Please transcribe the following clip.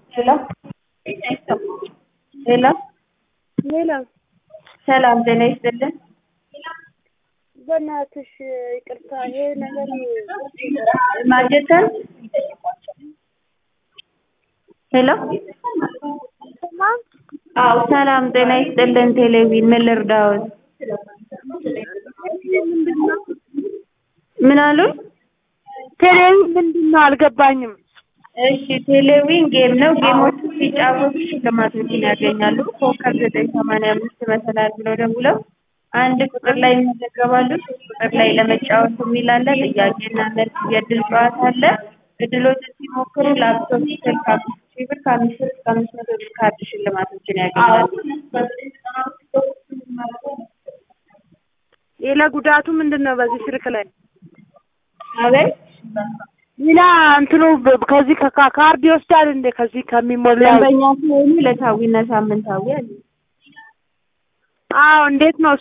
ሄሎ ሄሎ ሌላ ሰላም ጤና ይስጥልን። በእናትሽ ይቅርታ፣ ይሄ ነገር ማጀተን ሄሎ ሰላም አዎ ሰላም ጤና ይስጥልን። ቴሌቪዥን ምን ልርዳዎት? ምንድን ነው? ምን አሉ? ቴሌቪዥን ምንድን ነው? አልገባኝም። እሺ ቴሌቪዥን ጌም ነው። ጌሞቹ ሲጫወቱ ሽልማቶችን ያገኛሉ። ኮከብ ዘጠኝ ሰማንያ አምስት መሰላል ብለው ደውለው አንድ ቁጥር ላይ ይመዘገባሉ። ሶስት ቁጥር ላይ ለመጫወት የሚል አለ። ጥያቄና መልስ የእድል ጨዋታ አለ። እድሎችን ሲሞክሩ ላፕቶፕ፣ ስልክ አምስት ሺህ ብር ከአምስት ብር እስከ አምስት መቶ ብር ካርድ ሽልማቶችን ያገኛሉ። ሌላ ጉዳቱ ምንድን ነው? በዚህ ስልክ ላይ አቤት ሌላ እንትኑ በ- ከዚህ ከካ- ካርድ ይወስዳል እንደ ከዚህ ከሚሞላው ደንበኛ ሲሆኑ ዕለታዊና ሳምንታዊ አለ። አዎ እንዴት ነው